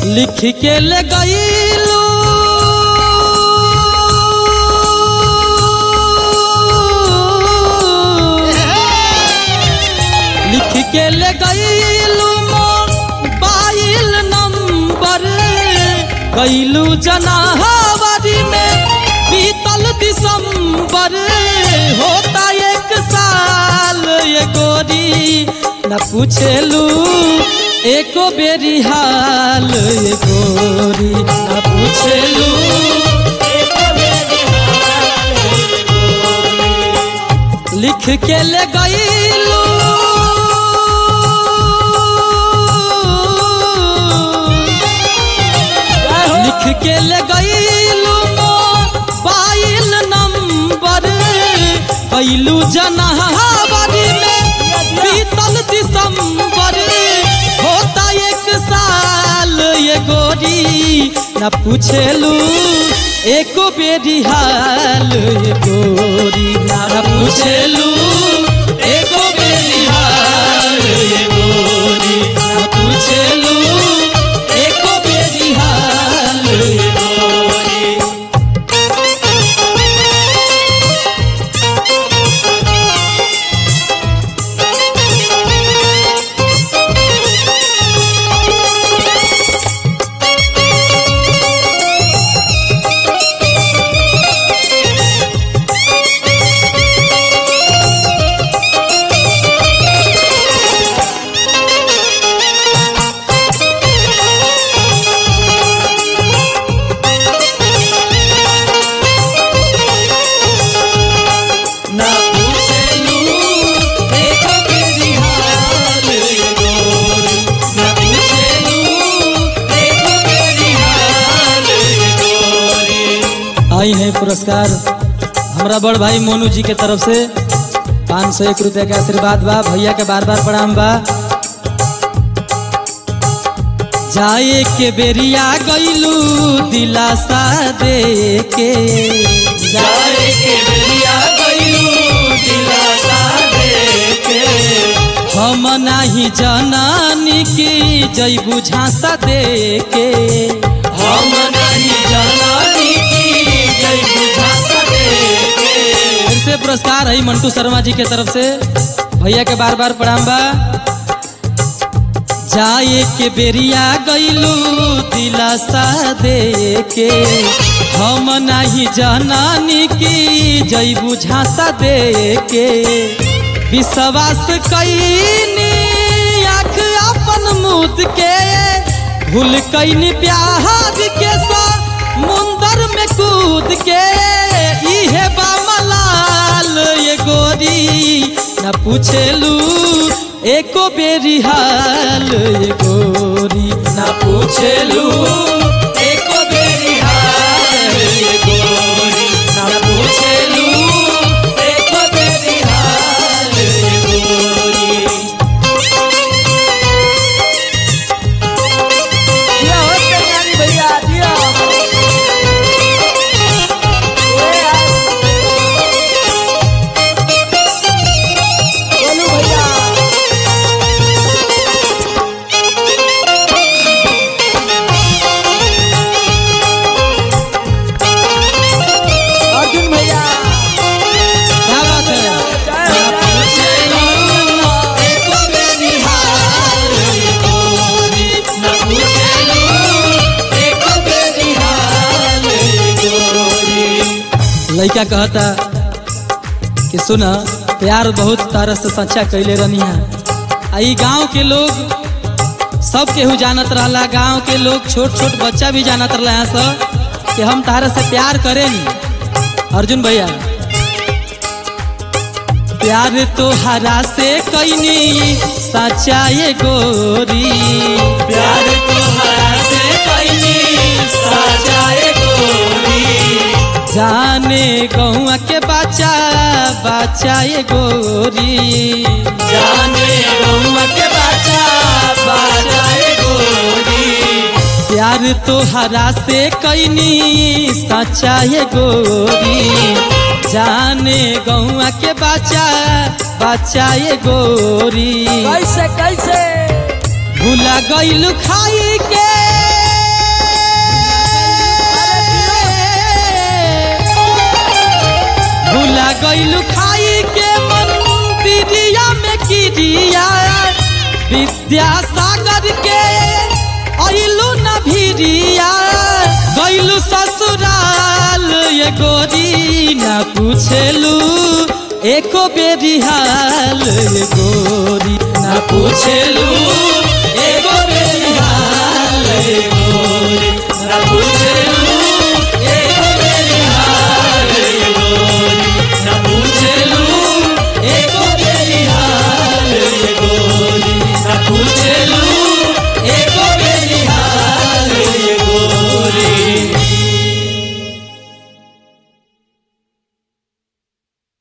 लिख के ले गईलू लिख के ले गईलू मोबाइल नंबर गईलू जनाहवरी में बीतल दिसंबर होता एक साल ये गोरी न पूछेलू एको बेरी हाल ये गोरी न पूछेलू लिख के ले गईलू लिख के ले गईलू मोबाइल नंबर कैलू जनहबरी में बीतल दिसंबर होता एक साल ये गोरी न पूछेलू एको बेरी हाल ये गोरी न पूछेलू एको बेरी हाल ये गोरी न पूछेलू एको बेरी हाल ये गोरी ना पूछेलू एको बेरी हाल ये गोरी ना पूछेलू एको बेरी हाल ये गोरी आई है पुरस्कार हमारा बड़ भाई मोनू जी के तरफ से पाँच सौ एक रुपया के आशीर्वाद बा भैया के बार बार प्रणाम बा जाए के बेरिया गईलू दिलासा दे के जाए के बेरिया गईलू दिलासा दे के हम नाही जनानी की जईबू झांसा दे के हम नहीं जनानी की जईबू झांसा दे के फिर से पुरस्कार है मंटू शर्मा जी के तरफ से भैया के बार बार प्रणाम बा जाए के बेरिया गईलू दिलासा दे के हम नहीं जनानी की जईबू झांसा दे के विश्वास कैनी आँख अपन मुद के भूल कैनी प्यार के सा मुंदर में कूद के इहे बामलाल ये गोरी न पूछेलू एको बेरी हाल ये गोरी न पूछेलू एको बेरी हाल ये गोरी न पूछेलू एको बेरी हाल ये गोरी दिया हो कल्याणी भैया दिया ओए यार। बोलू भैया अर्जुन भैया क्या बात है जय हो, न पूछेलू एको बेरी हाल ये गोरी न पूछेलू एको बेरी हाल ये गोरी लइका कहता कि सुन प्यार बहुत तारा से सच्चा कैले रहनी है आ ई गांव के लोग सब केहू जानत रहला गांव के लोग छोट छोट बच्चा भी जानत रहला यहाँ सब कि हम तारा से प्यार करेनी अर्जुन भैया प्यार तो हरा से कैनी सच्चा ये गोरी प्यार तो हरा से कैनी सच्चा ये गोरी जाने गौआ के बच्चा बच्चा ये गोरी जाने गौआ के बच्चा बच्चा ये गोरी प्यार तो हरा से कैनी सच्चा ये गोरी जाने गौआ के बच्चा बच्चा ये गोरी कैसे कैसे भूला गईल खाई के भिरिया विद्यासागर के अइलू न भिरिया गइलू ससुराल ये गोरी न पूछेलू एको बेरी हाल ये गोरी न पूछेलू एको बेरी हाल ये गोरी न पूछेलू